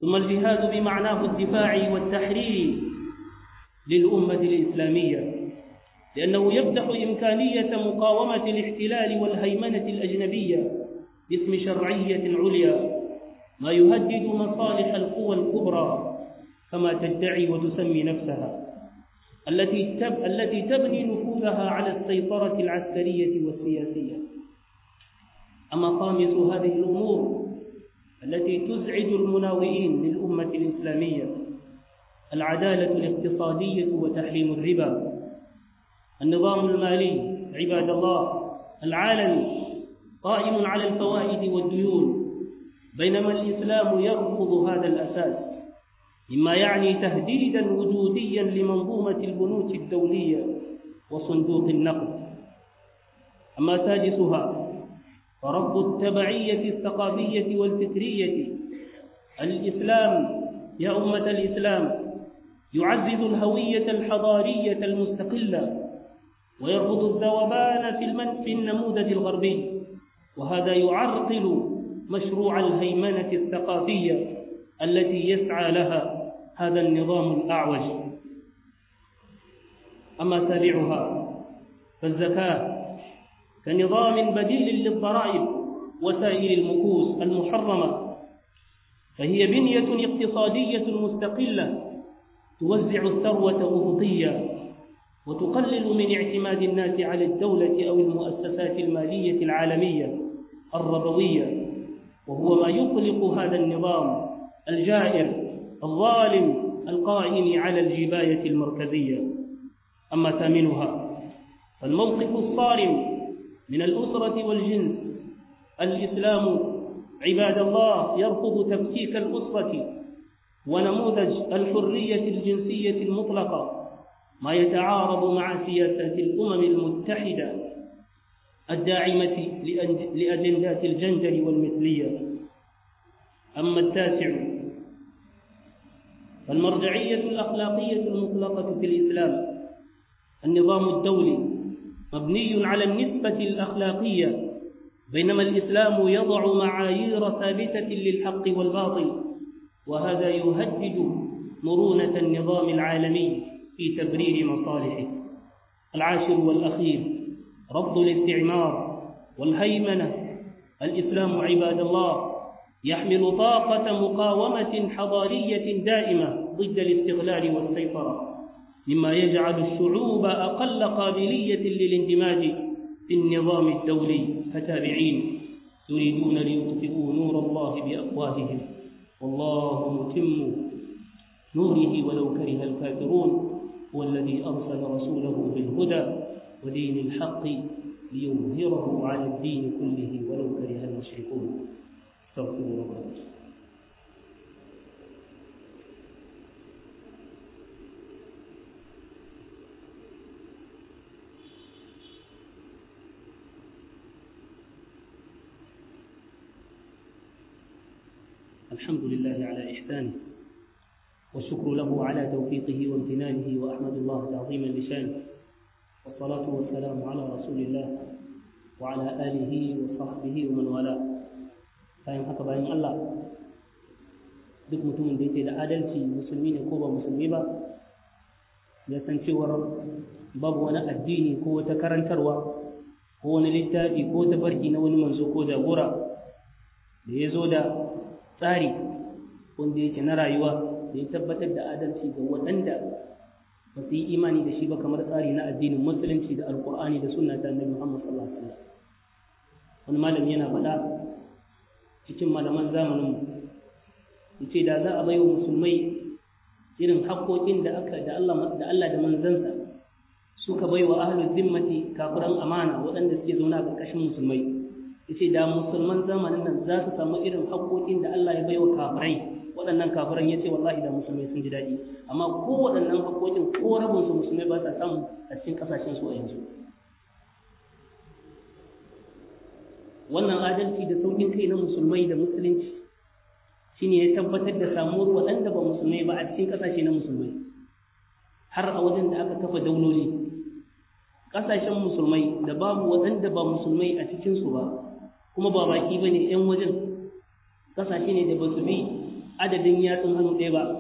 ثم الجهاد بمعناه الدفاع والتحرير للأمة الإسلامية لأنه يفتح إمكانية مقاومة الاحتلال والهيمنة الأجنبية باسم شرعية عليا ما يهدد مصالح القوى الكبرى كما تدعي وتسمي نفسها التي تب التي تبني نفوذها على السيطرة العسكرية والسياسية أما خامس هذه الأمور التي تزعج المناوئين للأمة الإسلامية العدالة الاقتصادية وتحريم الربا النظام المالي عباد الله العالمي قائم على الفوائد والديون بينما الإسلام يرفض هذا الأساس مما يعني تهديدا وجوديا لمنظومة البنوك الدولية وصندوق النقد أما سادسها فرفض التبعية الثقافية والفكرية الإسلام يا أمة الإسلام يعزز الهوية الحضارية المستقلة ويرفض الذوبان في, المن في النموذج الغربي وهذا يعرقل مشروع الهيمنة الثقافية التي يسعى لها هذا النظام الأعوج أما سابعها فالزكاة كنظام بديل للضرائب وسائر المكوس المحرمة فهي بنية اقتصادية مستقلة توزع الثروة أفقيا وتقلل من اعتماد الناس على الدولة أو المؤسسات المالية العالمية الربوية وهو ما يقلق هذا النظام الجائر الظالم القائم على الجباية المركزية أما ثامنها فالموقف الصارم من الأسرة والجنس الإسلام عباد الله يرفض تفكيك الأسرة ونموذج الحرية الجنسية المطلقة ما يتعارض مع سياسات الأمم المتحدة الداعمة لأجندات الجندر والمثلية أما التاسع فالمرجعية الأخلاقية المطلقة في الإسلام النظام الدولي مبني على النسبة الأخلاقية بينما الإسلام يضع معايير ثابتة للحق والباطل وهذا يهدد مرونة النظام العالمي في تبرير مصالحه العاشر والأخير رفض الاستعمار والهيمنة الإسلام عباد الله يحمل طاقة مقاومة حضارية دائمة ضد الاستغلال والسيطرة مما يجعل الشعوب أقل قابلية للاندماج في النظام الدولي فتابعين يريدون ليطفئوا نور الله بأفواههم والله متم نوره ولو كره الكافرون هو الذي أرسل رسوله بالهدى ودين الحق ليظهره على الدين كله ولو كره المشركون استغفروا ربكم الحمد لله على إحسانه والشكر له على توفيقه وامتنانه وأحمد الله تعظيما لشانه والصلاة والسلام على رسول الله وعلى آله وصحبه ومن والاه bayan haka bayan Allah duk mutumin da yake da adalci musulmi ne ko ba musulmi ba ya san cewar babu wani addini ko wata karantarwa ko wani littafi ko tabarki na wani manzo ko jagora da ya zo da tsari wanda yake na rayuwa da ya tabbatar da adalci ga waɗanda ba su yi imani da shi ba kamar tsari na addinin musulunci da alkur'ani da sunna ta annabi Muhammad sallallahu alaihi wasallam wani malami yana faɗa cikin malaman zamanin mu yace da za a baiwa musulmai irin haƙoƙin da aka da Allah da Allah da manzansa suka baiwa ahlul zimmati kafiran amana waɗanda suke zaune a ƙarƙashin musulmai yace da musulman zamanin nan za su samu irin haƙoƙin da Allah ya baiwa kafirai waɗannan kafiran yace wallahi da musulmai sun ji daɗi amma ko waɗannan haƙoƙin ko rabin su musulmai ba sa samu a cikin ƙasashen su a yanzu wannan adalci da saukin kai na musulmai da musulunci shine ya tabbatar da samuwar waɗanda ba musulmai ba a cikin ƙasashe na musulmai har a wajen da aka kafa dauloli ƙasashen musulmai da babu waɗanda ba musulmai a cikinsu ba kuma ba baki ba ne 'yan wajen ƙasashe ne da ba su bi adadin yatsun hannu ɗaya ba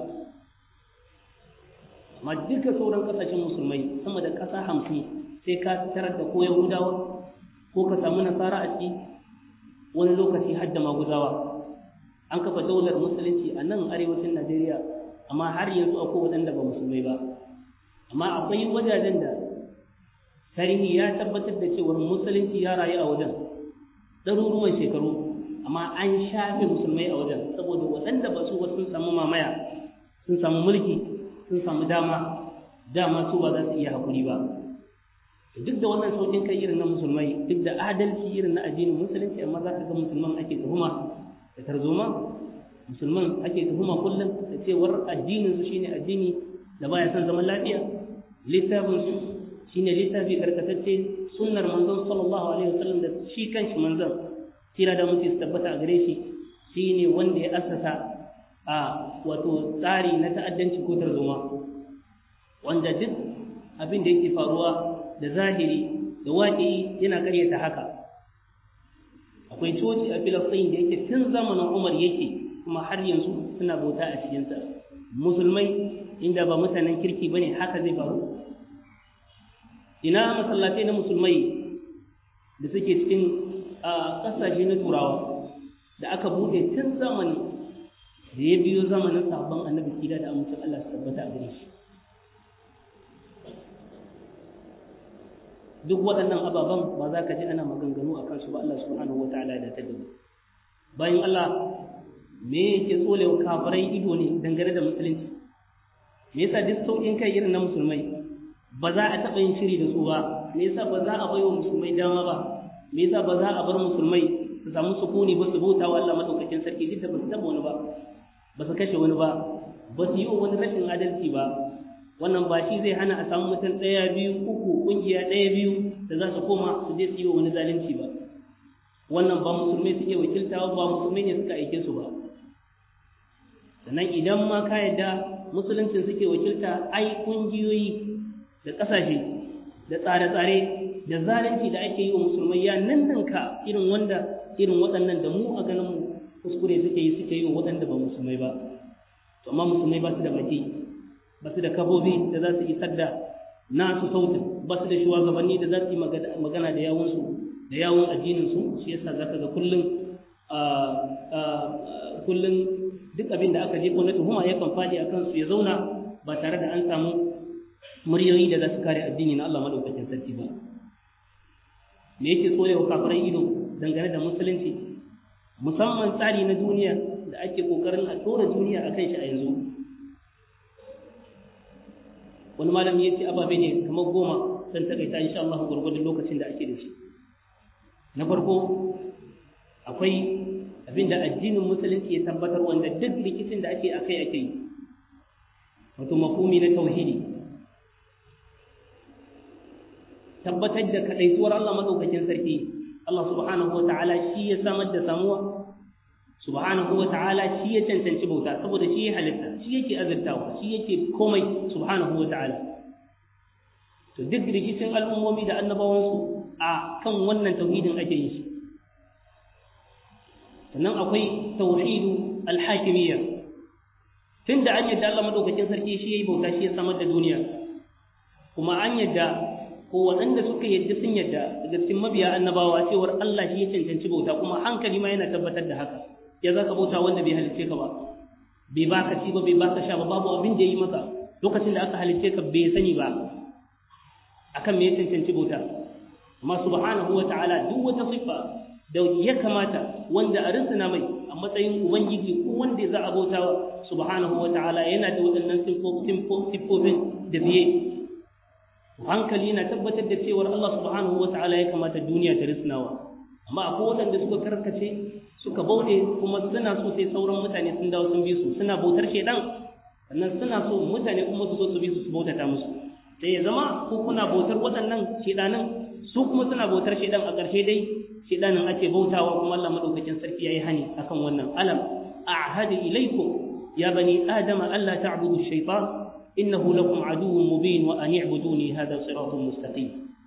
amma duka sauran ƙasashen musulmai sama da ƙasa hamsin sai ka tarar da ko yahudawa ko ka samu nasara a ciki wani lokaci har da maguzawa an kafa daular musulunci a nan arewacin najeriya amma har yanzu akwai waɗanda ba musulmai ba amma akwai wajajen da tarihi ya tabbatar da cewar musulunci ya rayu a wajen ɗaruruwan shekaru amma an shafe musulmai a wajen saboda waɗanda ba su sun samu mamaya sun samu mulki sun samu dama dama su ba za su iya haƙuri ba duk da wannan sauƙin kai irin na musulmai duk da adalci irin na addinin musulunci amma za ka ga musulman ake tuhuma da tarzoma musulman ake tuhuma kullum da cewar addinin su shine addini da baya son zaman lafiya littafin su shine littafi karkatacce sunnar manzon sallallahu alaihi wasallam da shi kanshi manzon tira da mutum tabbata a gare shi shine wanda ya assasa a wato tsari na ta'addanci ko tarzoma wanda duk abin da yake faruwa da zahiri da waƙi yana ƙaryata haka akwai coci a filistin da yake tun zamanin umar yake kuma har yanzu suna bauta a cikinsa musulmai inda ba mutanen kirki bane haka zai faru ina masallatai na musulmai da suke cikin ƙasashe na turawa da aka bude tun zamani da ya biyo zamanin sabon annabi kida da amincin Allah su tabbata a gare shi duk waɗannan ababen ba za ka ji ana maganganu a kansu ba Allah subhanahu wa ta'ala da ta dubu bayan Allah me yake tsolewa kafirai ido ne dangane da musulunci me yasa duk sauƙin kai irin na musulmai ba za a taɓa yin shiri da su ba me yasa ba za a bai wa musulmai dama ba me yasa ba za a bar musulmai su samu sukuni ba su bauta wa Allah madaukakin sarki duk da ba su taɓa wani ba ba su kashe wani ba ba su yi wa wani rashin adalci ba wannan ba shi zai hana a samu mutum ɗaya biyu uku ƙungiya ɗaya biyu da za su koma su je su yi wa wani zalunci ba wannan ba musulmai suke wakilta ba musulmai ne suka aike su ba sannan idan ma ka yadda musuluncin suke wakilta ai ƙungiyoyi da ƙasashe da tsare-tsare da zalunci da ake yi wa musulmai ya nan ka irin wanda irin waɗannan da mu a ganin mu kuskure suke yi suke yi wa waɗanda ba musulmai ba to amma musulmai ba su da baki ba su da kafofi da za su isar da nasu sautin ba su da shugabanni da za su yi magana da yawunsu da yawun addininsu shi yasa za ka ga kullum kullum duk abin da aka je ko na tuhuma yakan faɗi a kansu ya zauna ba tare da an samu muryoyi da za su kare addini na Allah madaukakin sarki ba me yake tsorewa kafirai ido dangane da musulunci musamman tsari na duniya da ake kokarin a tsora duniya a kan shi a yanzu wani malami ya ce ababe ne kamar goma don takaita insha Allah gwargwadon lokacin da ake da shi na farko akwai abin da addinin musulunci ya tabbatar wanda duk rikicin da ake akai ake yi wato mafumi na tauhidi tabbatar da kadaituwar Allah madaukakin sarki Allah subhanahu wa ta'ala shi ya samar da samuwa subhanahu wa ta'ala shi ya cancanci bauta saboda shi ya halitta shi yake azurtawa shi yake komai subhanahu wa ta'ala to duk rikicin al'ummomi da annabawansu a kan wannan tauhidin ake yin shi sannan akwai tauhidu alhakimiyya tun da an yadda Allah madaukakin sarki shi ya yi bauta shi ya samar da duniya kuma an yadda ko waɗanda suka yadda sun yadda daga cikin mabiya annabawa cewar Allah shi ya cancanci bauta kuma hankali ma yana tabbatar da haka ya za ka bauta wanda bai halicce ka ba bai baka ci ba bai baka sha ba babu abin da ya yi masa lokacin da aka halicce ka bai sani ba akan me ya cancanci bauta amma subhanahu wa ta'ala duk wata siffa da ya kamata wanda a rintsina mai a matsayin ubangiji ko wanda za a bautawa subhanahu wa ta'ala yana da waɗannan siffofin da biye hankali na tabbatar da cewar Allah subhanahu wa ta'ala ya kamata duniya ta risnawa amma akwai waɗanda suka karkace suka bauɗe kuma suna so sai sauran mutane sun dawo sun bi su suna bautar shedan sannan suna so mutane kuma su zo su bi su su bautata musu sai ya zama ko kuna bautar waɗannan shedanin su kuma suna bautar shedan a ƙarshe dai shedanin ake bautawa kuma Allah madaukakin sarki yayi hani akan wannan alam a'hadu ilaykum ya bani adama alla ta'budu ash-shaytan إنه لكم عدو مبين وأن يعبدوني هذا صراط مستقيم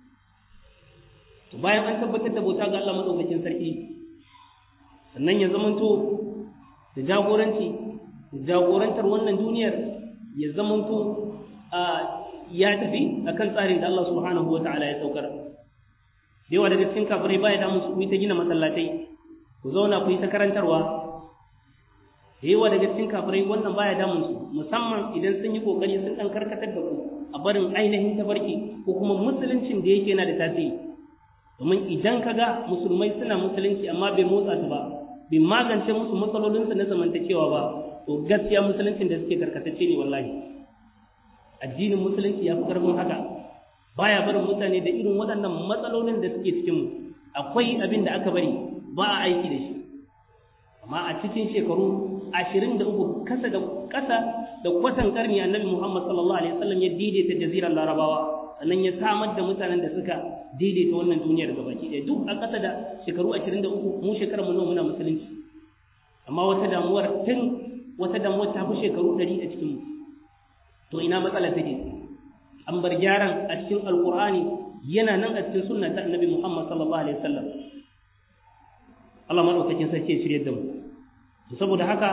bayan an tabbatar da bauta ga Allah madaukakin sarki sannan ya zamanto da jagoranci jagorantar wannan duniyar ya zamanto ya tafi akan tsarin da Allah subhanahu wa ta'ala ya saukar yawa daga cikin kafirai baya da musu ta gina masallatai ku zauna ku yi ta karantarwa yawa daga cikin kafirai wannan baya damun su musamman idan sun yi kokari sun dan karkatar da ku a barin ainihin tabarki ko kuma musuluncin da yake yana da tasiri domin idan ka ga musulmai suna musulunci amma bai motsa su ba bai magance musu matsalolinsu na zamantakewa ba to gaskiya musuluncin da suke karkatacce ne wallahi addinin musulunci ya fi karfin haka baya barin mutane da irin waɗannan matsalolin da suke cikinmu akwai abin da aka bari ba a aiki da shi amma a cikin shekaru ashirin da uku kasa da kasa da kwatan karni annabi muhammad sallallahu alaihi wasallam ya daidaita jazirar larabawa sannan ya samar da mutanen da suka daidaita wannan duniyar gabaki ɗaya duk a ƙasa da shekaru ashirin da uku mu shekarar mu nawa muna musulunci amma wata damuwar tun wata damuwar ta fi shekaru ɗari a cikin mu to ina matsala take an bar gyaran a cikin alkur'ani yana nan a cikin sunna ta annabi muhammad sallallahu alaihi wasallam Allah madaukakin sarki ya shirye da mu saboda haka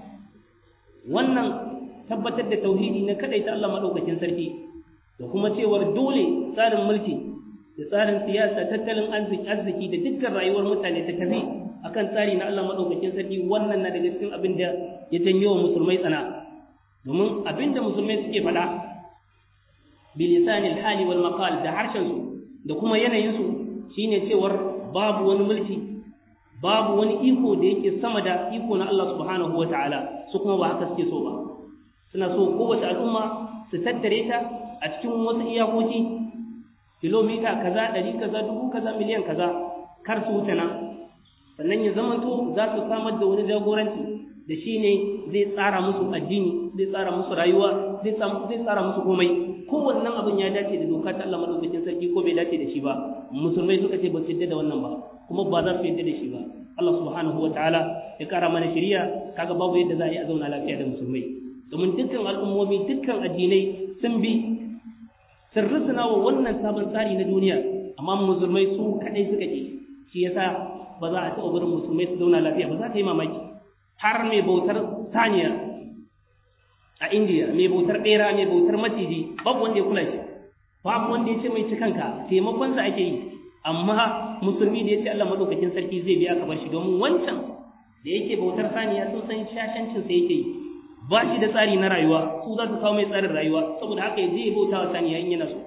wannan tabbatar da tauhidi na kadai ta Allah madaukakin sarki da kuma cewar dole tsarin mulki da tsarin siyasa tattalin arziki arziki da dukkan rayuwar mutane ta tafi akan tsari na Allah madaukakin sarki wannan na daga cikin abin da ya janyo wa musulmai tsana domin abin da musulmai suke faɗa bilisanil hali wal maqal da harshen su da kuma yanayin su shine cewar babu wani mulki babu wani iko da yake sama da iko na Allah subhanahu wataala su kuma ba haka suke so ba suna so kowace al'umma su tattare ta a cikin wasu iyakoki kilomita kaza ɗari kaza dubu kaza miliyan kaza kar su wuce nan sannan ya zamanto za su samar da wani jagoranci da shi ne zai tsara musu addini zai tsara musu rayuwa zai tsara musu komai kowannan abin ya dace da doka ta Allah madaukakin sarki ko bai dace da shi ba musulmai suka ce ba su yadda da wannan ba kuma ba za su yadda da shi ba Allah subhanahu wa ta'ala ya kara mana shari'a kaga babu yadda za a yi a zauna lafiya da musulmai domin dukkan al'ummomi dukkan addinai sun bi sun rusuna wa wannan sabon tsari na duniya amma musulmai su kadai suka ke shi yasa ba za a taɓa barin musulmai su zauna lafiya ba za ka yi mamaki har mai bautar saniya a indiya mai bautar ɓera mai bautar maciji babu wanda ya kula shi babu wanda ya ce mai cikanka taimakonsa ake yi amma musulmi da ya ce Allah madaukakin sarki zai biya ka bar shi domin wancan da yake bautar saniya sun san shashancin sa yake yi ba shi da tsari na rayuwa su za su kawo mai tsarin rayuwa saboda haka ya je ya bauta wa saniya in yana so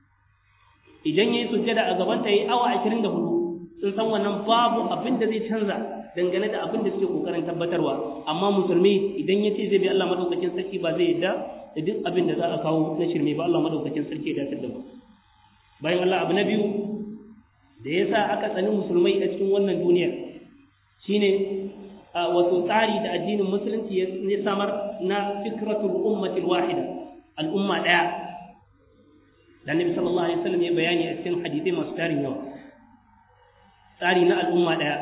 idan ya yi sujjada a gaban ta yi awa ashirin da hudu sun san wannan babu abin da zai canza dangane da abin da suke kokarin tabbatarwa amma musulmi idan ya ce zai bi Allah madaukakin sarki ba zai yadda da duk abin da za a kawo na shirme ba Allah madaukakin sarki ya dace da mu bayan Allah abu na biyu da yasa aka tsani musulmai a cikin wannan duniya shine wato tsari da addinin musulunci ya samar na fikratul ummatil wahida al'umma daya da Nabi sallallahu alaihi wasallam ya bayani a cikin hadisai masu tarin yawa tsari na al'umma daya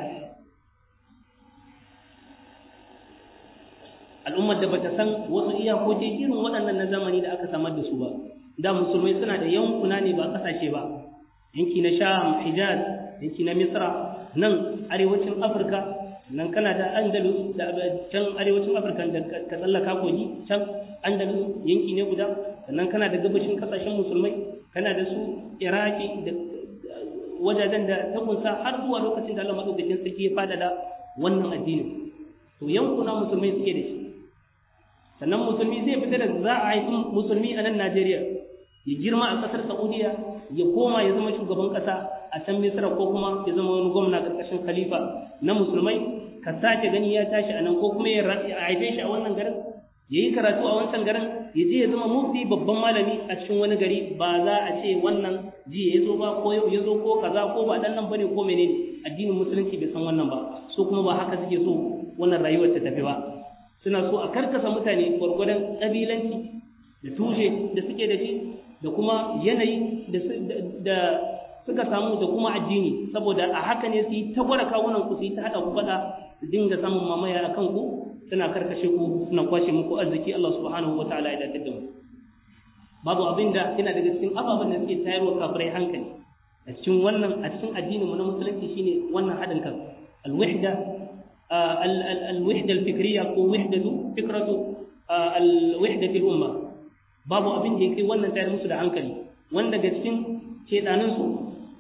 al'ummar da bata san wasu iyakoki irin waɗannan na zamani da aka samar da su ba da musulmai suna da yankuna ne ba ƙasashe ba yanki na sham hijaz yanki na misra nan arewacin afirka nan kana da andalus da can arewacin afirka da ka tsallaka kogi can andalus yanki ne guda sannan kana da gabashin kasashen musulmai kana da su iraki da wajajen da ta kunsa har zuwa lokacin da Allah madaukakin sarki ya fada da wannan addinin to yankuna musulmai suke da shi sannan musulmi zai fita da za a haifi musulmi a nan Najeriya ya girma a ƙasar Saudiya ya koma ya zama shugaban ƙasa a can Misra ko kuma ya zama wani gwamna ƙarƙashin khalifa na musulmai ka sake gani ya tashi a nan ko kuma ya haife shi a wannan garin ya yi karatu a wancan garin ya je ya zama mufti babban malami a cikin wani gari ba za a ce wannan jiya ya zo ba ko yau ya zo ko kaza ko ba dan nan bane ko menene addinin musulunci bai san wannan ba so kuma ba haka suke so wannan rayuwar ta tafi ba suna so a karkasa mutane gwargwadon ƙabilanci da tushe da suke da shi da kuma yanayi da suka samu da kuma addini saboda a haka ne su yi ta gwada kawunan ku su yi ta haɗa ku faɗa su dinga samun mamaya a kanku suna karkashe ku suna kwashe muku arziki Allah subhanahu wa ta'ala ya dace da mu babu abin da yana daga cikin ababen da suke tayarwa kafirai hankali a cikin wannan a cikin addinin mu na musulunci shine wannan haɗin kan alwahda al-wahda al-fikriyya ko wahdatu fikratu al-wahdati al-umma babu abin da yake wannan tayar musu da hankali wanda daga cikin shedanin su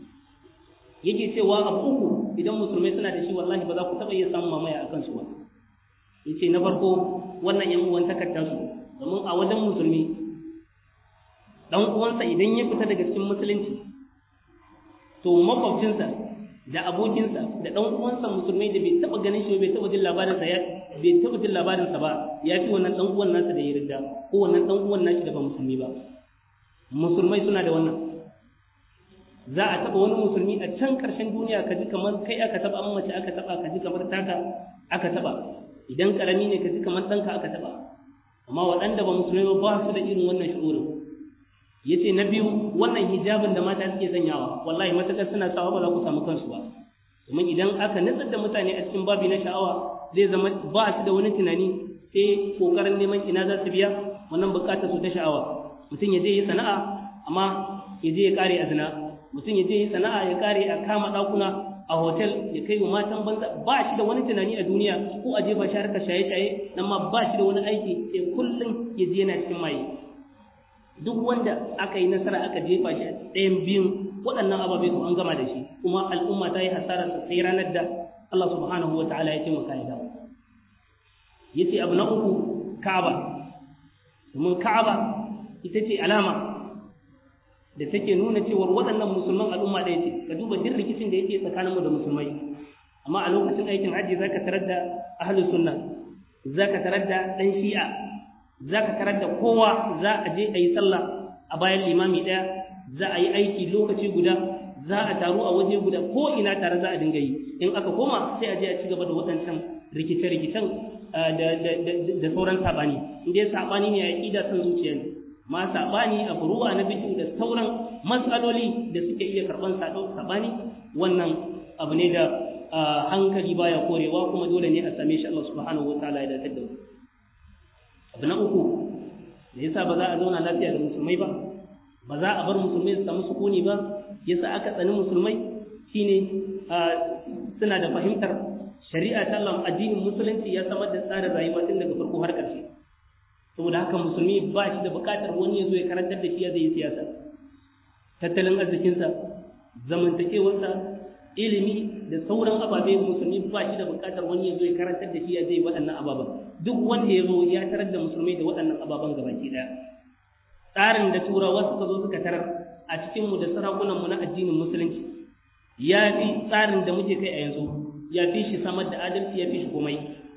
yake cewa abu uku idan musulmai suna da shi wallahi ba za ku taɓa iya samun mamaya a kansu ba yace na farko wannan yan uwan takardar su domin a wajen musulmi dan uwansa idan ya fita daga cikin musulunci to makwabcinsa da abokinsa da dan uwansa musulmai da bai taba ganin shi bai taba jin labarin sa ya bai taba jin labarin sa ba ya fi wannan dan uwan nasa da ya ridda ko wannan dan uwan nashi da ba musulmi ba musulmai suna da wannan za a taba wani musulmi a can karshen duniya ka ji kamar kai aka taba an mace aka taba ka ji kamar taka aka taba idan karami ne ka ji kamar ɗanka aka taba amma waɗanda ba musulmai ba ba su da irin wannan shi'urin yace na biyu wannan hijabin da mata suke sanyawa wallahi matakar suna sawa ba za ku samu kansu ba domin idan aka nutsar da mutane a cikin babi na sha'awa zai zama ba su da wani tunani sai kokarin neman ina za su biya wannan bukatar su ta sha'awa mutum ya je yi sana'a amma ya je ya kare a zina mutum ya je yi sana'a ya kare a kama ɗakuna a hotel ya kai wa matan banza ba shi da wani tunani a duniya ko a jefa shi harkar shaye-shaye nan ma ba shi da wani aiki sai kullum ya je yana cikin maye duk wanda aka yi nasara aka jefa shi a ɗayan biyun waɗannan ababe ko an gama da shi kuma al'umma ta yi hasara sai ranar da Allah subhanahu wa ta'ala ya taimaka ya dawo yace abu na uku Ka'aba domin Ka'aba ita ce alama da take nuna cewa waɗannan musulman al'umma ɗaya ce ka duba duk rikicin da yake tsakaninmu da musulmai amma a lokacin aikin hajji zaka tarar da ahlus sunna zaka tarar da ɗan shi'a za ka tarar da kowa za a je a yi sallah a bayan limami ɗaya za a yi aiki lokaci guda za a taru a waje guda ko ina tare za a dinga yi in aka koma sai a je a ci gaba da waɗancan rikice-rikicen da sauran saɓani in dai saɓani ne a ƙida son zuciya ne ma saɓani a furuwa na bidiyo da sauran matsaloli da suke iya karɓar saɓani wannan abu ne da hankali baya korewa kuma dole ne a same shi Allah subhanahu wa ta'ala ya dace da mu abu na uku da yasa ba za a zauna lafiya da musulmai ba ba za a bar musulmai su samu sukuni ba yasa aka tsani musulmai shine suna da fahimtar shari'a ta Allah addinin musulunci ya samar da tsarin rayuwa tun daga farko har ƙarshe saboda haka musulmi ba shi da buƙatar wani ya zo ya karantar da shi ya zai yi siyasa tattalin arzikinsa zamantakewarsa ilimi da sauran ababe musulmi ba shi da buƙatar wani ya zo ya karantar da shi ya zai waɗannan ababen duk wanda ya zo ya tarar da musulmai da waɗannan ababen gabaki ɗaya tsarin da turawa suka zo suka tarar a cikinmu da sarakunanmu na addinin musulunci ya fi tsarin da muke kai a yanzu ya fi shi samar da adalci ya fi shi komai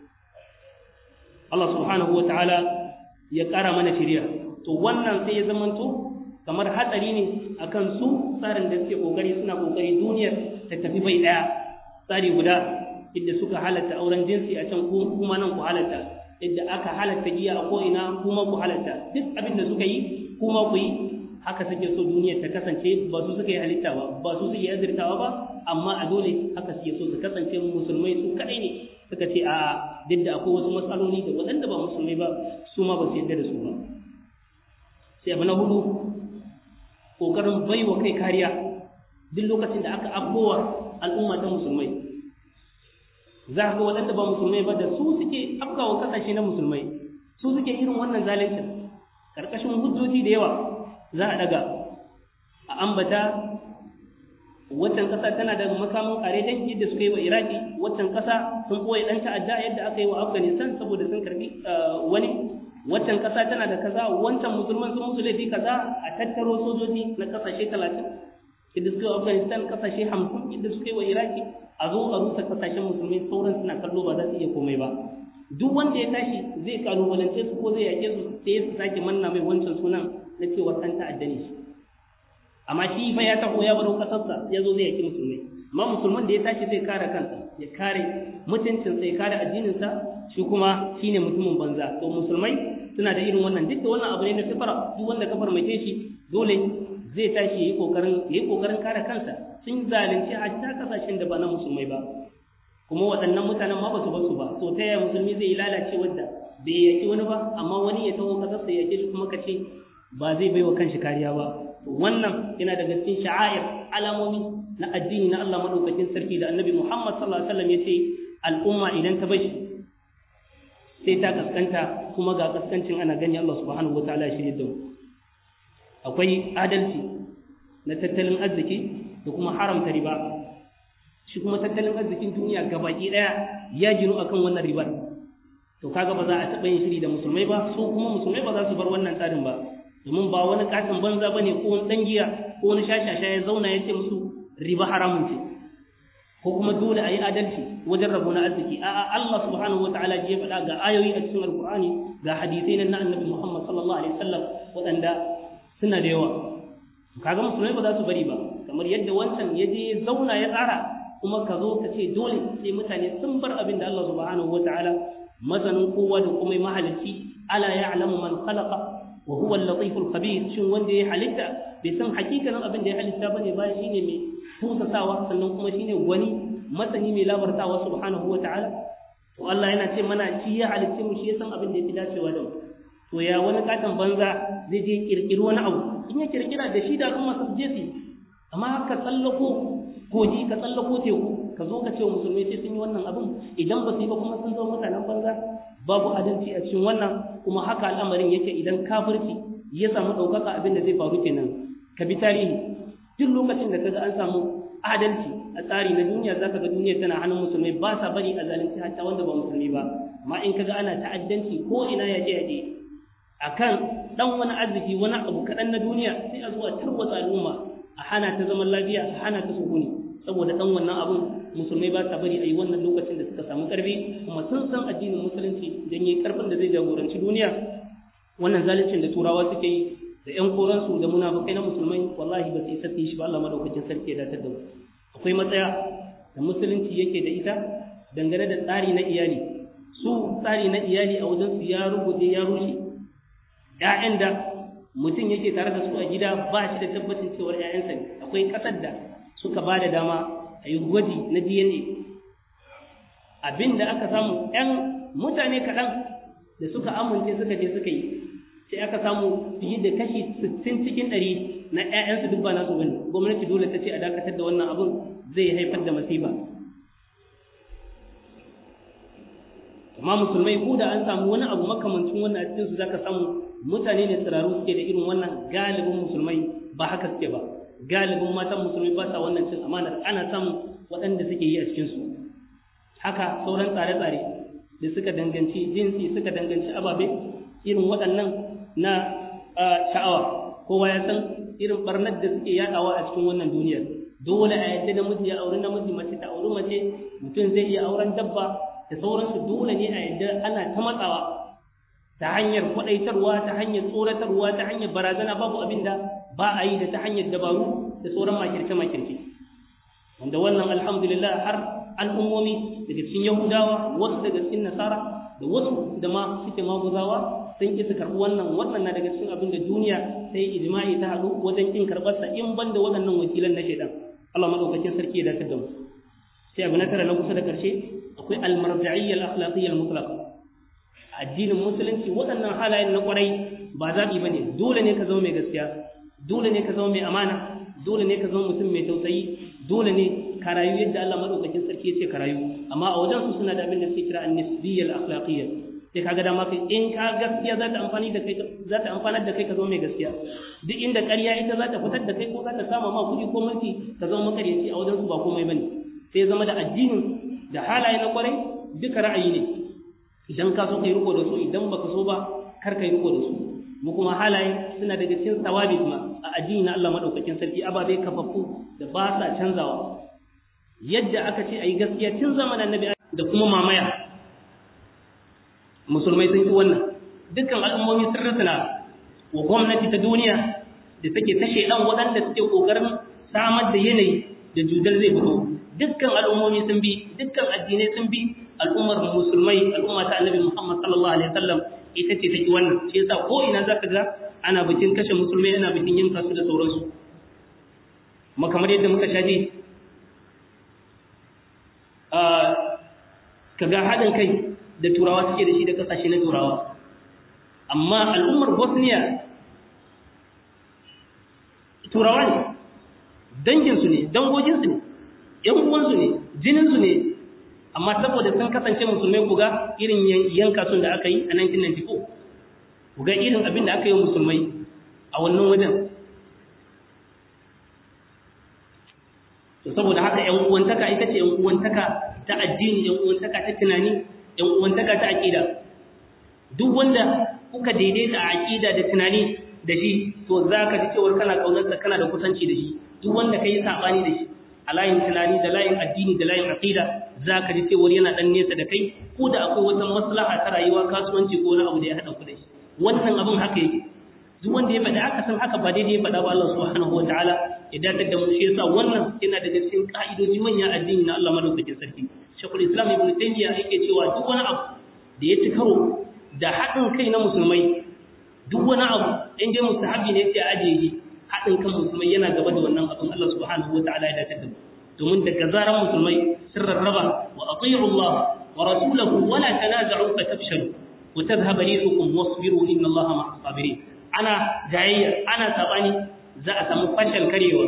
Allah subhanahu wa ta'ala ya ƙara mana shirya to wannan sai ya zamanto kamar hatsari ne akan su tsarin da suke kokari suna kokari duniyar ta tafi bai ɗaya tsari guda inda suka halatta auren jinsi a can kuma nan ku halatta inda aka halatta giya a ko'ina kuma ku halatta duk abin da suka yi kuma ku yi haka suke so duniyar ta kasance ba su suka yi halitta ba ba su suke azirtawa ba amma a dole haka suke so su kasance musulmai su kadai ne suka ce a duk da akwai wasu matsaloli da waɗanda ba musulmai ba su ma ba su yarda da su ba sai abu na hudu ƙoƙarin baiwa kai kariya duk lokacin da aka abuwa al'umma ta musulmai za ga waɗanda ba musulmai ba da su suke afkawa ƙasashe na musulmai su suke irin wannan zalincin ƙarƙashin hujjoji da yawa za a daga a ambata waccan ƙasa tana da makamin ƙare dangi da suka yi wa iraki waccan ƙasa sun ɓoye ɗan ta'adda yadda aka yi wa afghanistan saboda sun karbi wani waccan ƙasa tana da kaza wancan musulman sun musu laifi kaza a tattaro sojoji na ƙasashe talatin yadda suka yi wa afghanistan ƙasashe hamsin yadda suka yi wa iraki a zo a rusa ƙasashen musulmai sauran suna kallo ba za su iya komai ba duk wanda ya tashi zai kalubalance su ko zai yake su sai su sake manna mai wancan sunan na cewa ɗan ta'adda ne shi amma shi fa ya taho ya baro kasarsa ya zo zai yaki musulmai amma musulman da ya tashi zai kare kansa ya kare mutuncinsa ya kare addininsa shi kuma shine mutumin banza to musulmai suna da irin wannan duk da wannan abu ne na fitara duk wanda kafar mai shi dole zai tashi yayi kokarin yayi kokarin kare kansa sun zalunci hatta kasashen da ba na musulmai ba kuma waɗannan mutanen ma ba su basu ba to ta yaya musulmi zai lalace wadda bai yaki wani ba amma wani ya taho kasarsa ya yake shi kuma ka ce ba zai bai wa kanshi kariya ba wannan yana daga cikin sha'air alamomi na addini na Allah madaukakin sarki da annabi Muhammad sallallahu alaihi wasallam yace al'umma idan ta bashi sai ta kaskanta kuma ga kaskancin ana gani Allah subhanahu wataala ya shirye da mu akwai adalci na tattalin arziki da kuma haramta riba shi kuma tattalin arzikin duniya gabaki daya ya ginu akan wannan ribar to kaga ba za a taɓa yin shiri da musulmai ba so kuma musulmai ba za su bar wannan tsarin ba domin ba wani katin banza ba ne ko wani ɗan giya ko wani shashasha ya zauna ya ce musu riba haramun ce ko kuma dole a yi adalci wajen rabo na arziki a'a Allah subhanahu wataala ya faɗa ga ayoyi a cikin alkur'ani ga hadisai na annabi Muhammad sallallahu alaihi wasallam waɗanda suna da yawa kaga musulmai ba za su bari ba kamar yadda wancan ya je ya zauna ya tsara kuma ka zo ka ce dole sai mutane sun bar abin da Allah subhanahu wataala masanin kowa da kuma mahalicci ala ya'lamu man khalaqa wa huwa al-latif al-khabir shin wanda ya halitta bai san hakikanin abin da ya halitta bane ba shine mai tusasawa sannan kuma shine wani masani mai labartawa subhanahu wataala to Allah yana ce mana shi ya halitta mu shi ya san abin da yake dacewa da mu to ya wani katon banza zai je kirkiri wani abu in ya kirkira da shi da al'umma su je su amma ka tsallako koji ka tsallako teku ka zo ka ce wa musulmai sai sun yi wannan abin idan ba su yi ba kuma sun zama mutanen banza babu adalci a cikin wannan kuma haka al'amarin yake idan kafirci ya samu ɗaukaka abin da zai faru kenan ka bi tarihi duk lokacin da kaga an samu adalci a tsari na duniya zaka ga duniya tana hannun musulmai ba sa bari a zalunci hatta wanda ba musulmi ba amma in kaga ana ta'addanci ko ina ya je je akan dan wani arziki wani abu kaɗan na duniya sai a zuwa tarwatsa al'umma a hana ta zaman lafiya a hana ta sukuni saboda dan wannan abun musulmai ba sa bari a yi wannan lokacin da suka samu karfi kuma sun san addinin musulunci don yi karfin da zai jagoranci duniya wannan zaluncin da turawa suke yi da ƴan koransu da munafukai na musulmai wallahi ba su isa su yi shi ba Allah madaukakin sarki ya datar da mu akwai matsaya da musulunci yake da ita dangane da tsari na iyali su tsari na iyali a wajen su ya rubuce ya rushe ƴaƴan da mutum yake tare da su a gida ba shi da tabbacin cewar ƴaƴansa ne akwai ƙasar da suka ba da dama a yi gwaji na DNA abin da aka samu ‘yan mutane kaɗan da suka amince suka je suka yi sai aka samu fiye da kashi 60 cikin ɗari na ‘ya'yansu duk ba nasu bane gwamnati dole ta ce a dakatar da wannan abin zai haifar da masifa amma musulmai ko da an samu wani abu makamancin wannan a cikin su zaka samu mutane ne tsiraru suke da irin wannan galibin musulmai ba haka suke ba galibin matan musulmi ba sa wannan cin amanar ana samun waɗanda suke yi a cikinsu haka sauran tsare-tsare da suka danganci jinsi suka danganci ababe irin waɗannan na sha'awa kowa ya san irin barnar da suke yaɗawa a cikin wannan duniyar dole a yadda namiji ya auri namiji mace ta auri mace mutum zai iya auren dabba da sauransu dole ne a yadda ana ta matsawa ta hanyar kwaɗaitarwa ta hanyar tsoratarwa ta hanyar barazana babu abin da ba a yi da ta hanyar dabaru da sauran makirce-makirce wanda wannan alhamdulillah har al'ummomi daga cikin yahudawa wasu daga cikin nasara da wasu da ma suke maguzawa sun ki su karɓi wannan wannan na daga cikin abin da duniya ta yi ijma'i ta haɗu wajen kin karɓarsa in ban da waɗannan wakilan na shaidan Allah madaukakin sarki ya dace da mu sai abu na tara na kusa da ƙarshe akwai almarja'iyya al-akhlaqiyya al-mutlaqa addinin musulunci waɗannan halayen na ƙwarai ba zaɓi ba ne dole ne ka zama mai gaskiya dole ne ka zama mai amana dole ne ka zama mutum mai tausayi dole ne ka rayu yadda Allah madaukakin sarki ya ce ka rayu amma a wajen su suna da abin da suke kira an-nisbiyyal akhlaqiyya sai kaga dama kai in ka gaskiya za ta amfani da kai za ta amfanar da kai ka zama mai gaskiya duk inda ƙarya ita za ta fitar da kai ko za ta sama ma kuɗi ko mulki ka zama makaryaci a wajen su ba komai bane sai zama da addinin da halaye na kwarai duka ra'ayi ne idan ka so kai riko da su idan baka so ba kar kai riko da su mu kuma halaye suna daga cikin sawabi kuma a addini na Allah madaukakin sarki ababe kafaffu da ba sa canzawa yadda aka ce ayi gaskiya tun zamanin annabi da kuma mamaya musulmai sun yi wannan dukkan al'ummomi sun rusuna wa gwamnati ta duniya da take tashe dan waɗanda suke kokarin samar da yanayi da judal zai fito dukkan al'ummomi sun bi dukkan addinai sun bi al'ummar musulmai al'umma ta annabi Muhammad sallallahu alaihi wasallam ita ce take wannan shi yasa ko ina zaka ga ana bikin kashe musulmai ana bikin yin kasu da sauransu kuma kamar yadda muka shaji a kaga haɗin kai da turawa suke da shi da kasashe na turawa amma al'ummar Bosnia turawa ne danginsu ne dangoginsu ne ‘yan uwansu ne jininsu ne amma saboda sun kasance musulmai ku ga irin yanka sun da aka yi a 1994 ku ga irin abin da aka yi musulmai a wannan wajen to saboda haka ƴan uwantaka ita ce ƴan uwantaka ta addini ƴan uwantaka ta tunani ƴan uwantaka ta aqida duk wanda kuka daidaita a aqida da tunani da shi to zaka ji cewa kana kaunarsa kana da kusanci da shi duk wanda kai sabani da shi a layin tunani da layin addini da layin aqida zaka ji cewa yana dan nesa da kai ko da akwai wata maslaha ta rayuwa kasuwanci ko wani abu da ya hada ku da shi wannan abin haka yake duk wanda ya faɗa aka san haka ba daidai ya faɗa ba Allah subhanahu wataala ya dakatar da mu shi yasa wannan yana daga cikin ka'idoji manyan addini na Allah madaukakin sarki Sheikhul Islam Ibn Taymiyyah yake cewa duk wani abu da ya ci karo da haɗin kai na musulmai duk wani abu in dai mustahabi ne yake ajiye shi haɗin kan musulmai yana gaba da wannan abin Allah subhanahu wataala ya dakatar da mu domin daga zaran musulmai sun rarraba wa atiyu Allah wa rasulahu wa la tanaza'u fatafshalu wa tadhhab rihukum wasbiru inna Allah ma'as sabirin ana jayayya ana sabani za a samu fashal karewa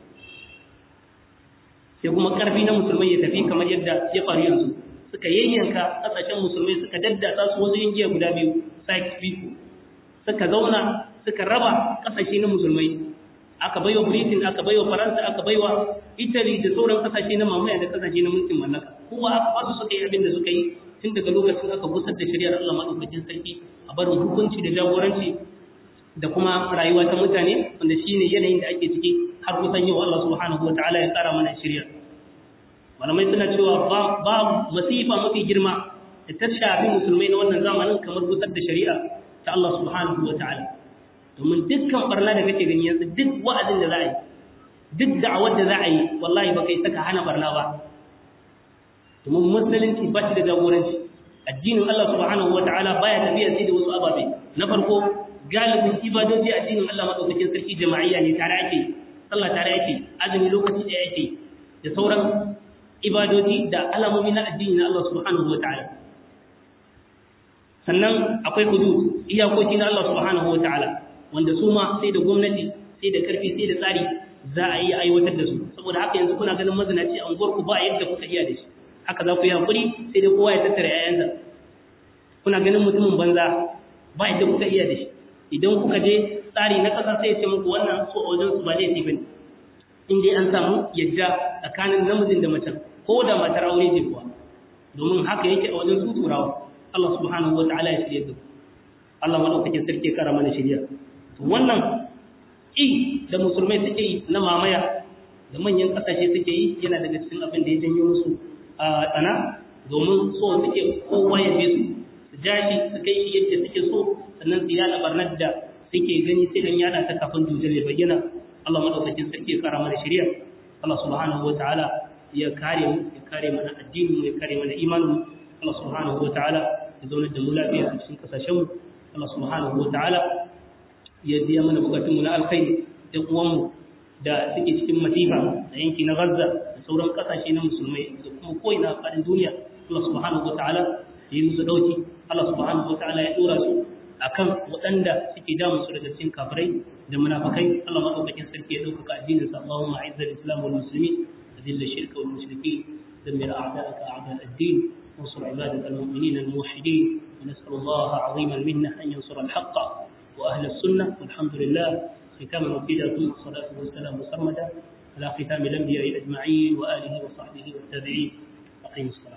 sai kuma karfi na musulmai ya tafi kamar yadda ya faru yanzu suka yayyanka kasashen musulmai suka daddasa su wasu yankiya guda biyu site biyu suka zauna suka raba kasashe na musulmai aka baiwa britain aka baiwa faransa aka baiwa italy da sauran kasashe na mamaya da kasashe na mulkin mallaka kuma aka basu suka yi abin da suka yi tun daga lokacin aka gusar da shari'ar Allah madaukakin sarki a barin hukunci da jagoranci da kuma rayuwa ta mutane wanda shine yanayin da ake ciki har kusan yau Allah subhanahu wataala ya kara mana shari'a malamai suna cewa ba masifa mafi girma da ta shafi musulmai na wannan zamanin kamar gusar da shari'a ta Allah subhanahu wataala domin dukkan barna da kake gani yanzu duk wa'azin da za a yi duk da'awar da za a yi wallahi ba kai saka hana barna ba domin musulunci ba shi da jagoranci addinin Allah subhanahu wataala baya tafiya sai da wasu ababe na farko galibin ibadoji addinin Allah madaukakin sarki jama'iyya ne tare ake sallah tare ake azumi lokaci da yake da sauran ibadoji da alamomi na addini na Allah subhanahu wataala sannan akwai hudud iyakoki na Allah subhanahu wataala wanda su ma sai da gwamnati sai da karfi sai da tsari za a iya aiwatar da su saboda haka yanzu kuna ganin mazinaci a unguwarku ba yadda kuka iya da shi haka za ku yi hakuri sai dai kowa ya tattara 'ya'yansa kuna ganin mutumin banza ba yadda kuka iya da shi idan kuka je tsari na ƙasa sai ya ce muku wannan so a wajen su ba laifi bane in dai an samu yadda tsakanin namijin da macen ko da matar aure ce kuwa domin haka yake a wajen su turawa Allah subhanahu wataala ya shirye da Allah madaukakin sarki ya kara mana shirya wannan i da musulmai suke yi na mamaya da manyan kasashe suke yi yana daga cikin abin da ya janyo musu a tsana domin so suke kowa ya bi su su jashi su kai shi yadda suke so sannan su yada barnar da suke gani sai an yada ta kafin dujal ya bayyana Allah madaukakin sarki ya kara mana shirya Allah subhanahu wataala ya kare mu ya kare mana addinin mu ya kare mana imanin mu Allah subhanahu wataala ya zauna da mu lafiya a cikin kasashen mu Allah subhanahu wataala ya biya mana bukatunmu na alkhairi da uwanmu da suke cikin masifa da yanki na Gaza da sauran kasashe na musulmai da kuma ko'ina a faɗin duniya Allah subhanahu wataala ya yi musu dauki Allah subhanahu wataala ya dora su akan waɗanda suke damun su daga cikin kafirai da munafikai Allah madaukakin sarki ya dauka addinin sa Allahumma a'izz al-islam wal muslimin adil ash-shirka wal mushrikeen دمر أعداءك أعداء الدين وانصر عبادك المؤمنين الموحدين ونسأل الله عظيم المنة أن ينصر الحق وأهل السنة والحمد لله ختاما مبيدا ثم الصلاة والسلام مسرمدا على ختام الأنبياء أجمعين وآله وصحبه والتابعين أقيم الصلاة